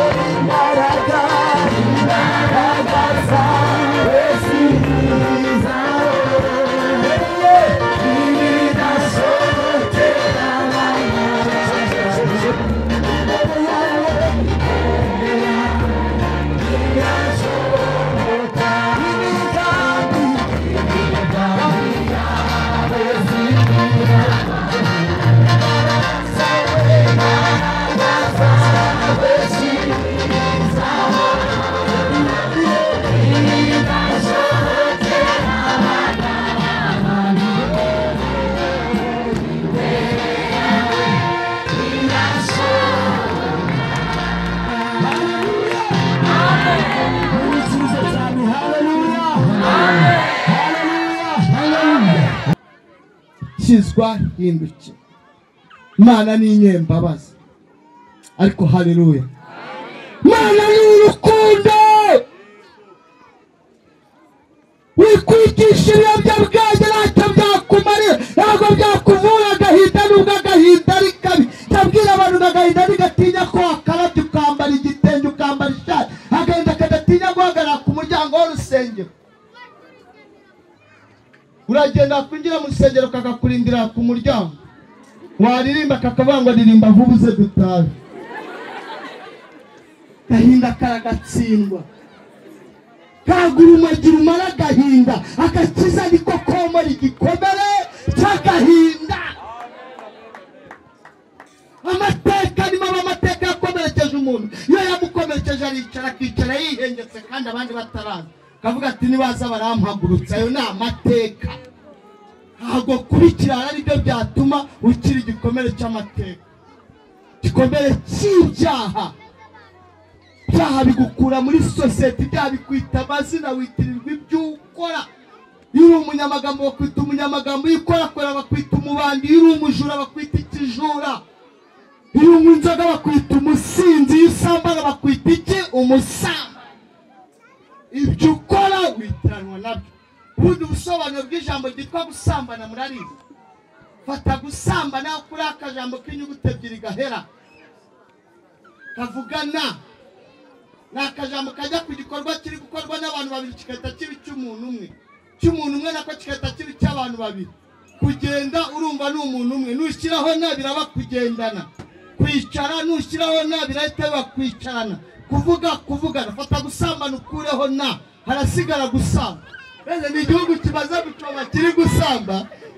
imbaraga imbaraga zawe si zawe ibidashobokera imbere yawe ibidashobokera imigambi imigambi yawe zibira kizwa hinduke imana ni inyembabazi ariko haleluya imana ni urukundo wikwigisha ibiyobyabwenge ntacyo byakumare ntabwo byakuvura agahinda nubwo agahinda ari kabi cyabwira abantu ngo agahinda ntigatinya ko wakarabye ukambara igitenge ukambara ishati agahinda kadatinya guhagarara ku muryango w'urusengero uragenda kwinjira mu rusengero kakakurindira ku muryango waririmba kakavuga ngo ririmba vuba uze dutabe gahinda karagatsindwa kagura umagi rumara agahinda agakiza niko komora igikomere cy'agahinda amateka ni mabi amateka yakomerekeje umuntu iyo yamukomerekeje aricara akicara yihengetse kandi abandi bataraza akavuga ati nibaza barampagurutsa ayo ni amateka ntabwo kuba ikirara aribyo byatuma ukira igikomere cy'amateka igikomere cy'ibyaha ibyaha bigukura muri sosiyete ibyaha bikwita amazina witirirwa ibyo ukora iyo uri umunyamagambo bakwita umunyamagambo iyo ukorakora bakwita umubandi iyo uri umujura bakwita ikijura iyo unywa inzoga bakwita umusinzi iyo usambana bakwita iki umusamba ibyo ukora witiranwa nabyo ubundi busobanuro bw'ijambo ryitwa gusambana murarizi fata gusambana kuri akajambo k'inyuguti ebyiri gahera kavugana ni akajambo kajya ku gikorwa kiri gukorwa n'abantu babiri kigahita kiba icy'umuntu umwe icy'umuntu umwe nako kigahita kiba icy'abantu babiri kugenda urumva ni umuntu umwe nushyiraho nabiri aba kugendana kwicara nushyiraho nabiri ahita biba kwicarana kuvuga kuvugana fata gusambana ukureho na harasigara gusamba mbese ni igihugu kimaze gucoma kiri gusamba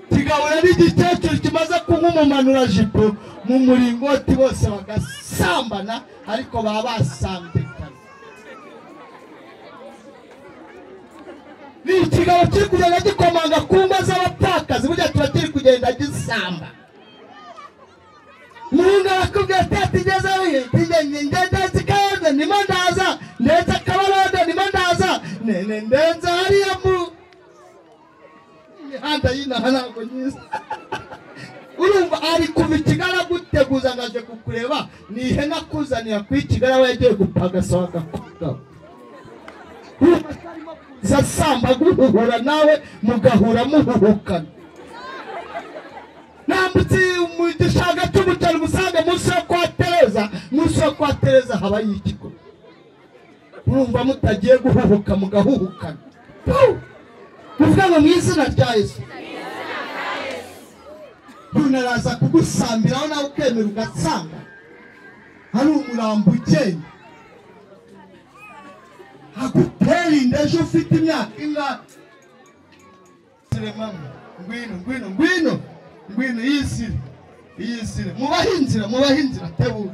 kigahura n'igikecuru kimaze kunywa umumanurajipo mu muringoti bose bagasambana ariko baba basambikana ni ikigabo kiri kugenda gikomanga ku ngo z'abapfakazi burya kiba kiri kugenda gisamba umuhungu arakubwira ati atigeze wihe tigenge ngendenzi karenze nimo ndaza ndetse akabarode nimo ndaza nene ndenze hariya mu imihanda y'inaha ntabwo nyiza urumva ari kuva ikigara aguteguza ngo aje kukureba ni ihene akuzanira kuba ikigara we yagiye gupagasa wagakugaba zasamba guhuhura nawe mugahura muhuhukana nambutse mu gishanga cy'umuceri umusanga munsi yo kwa tereza munsi yo kwa tereza habayo ikigo urumva mutagiye guhuhuka mugahuhukana Puh! uvuga ngo mu izina rya yesu umuntu araza kugusambiraho nawe ukemera ugasanga hari umurambo ugenda agutera inda ejo ufite imyaka ingahe Seremamo, ngwino ngwino ngwino ngwino yisire yisire mubahe inzira mubahe inzira tebuka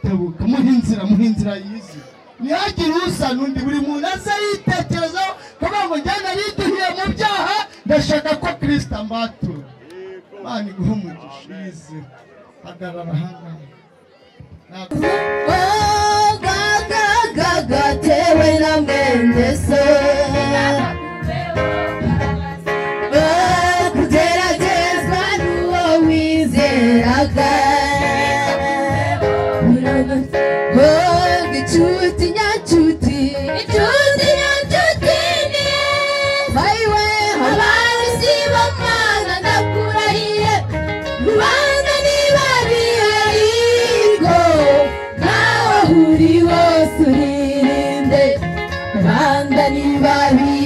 tebuka muhe inzira muhe inzira yisire ntihagire usa n'undi buri muntu aze yitekerezaho kugira ngo njye nariduhiye mu byaha ndashaka ko kirisita ambatura imana iguhe umugisha yisire hagarara ahangaha ntabwo gatewe na mwene se Oh, kugeragezwa n'uwo wizeraga Oh, gicuti nyacuti gicuti nyacuti niye bayiwe abazi b'amana ndakurahiye rubanda niba bihari ngo nawe uhure babi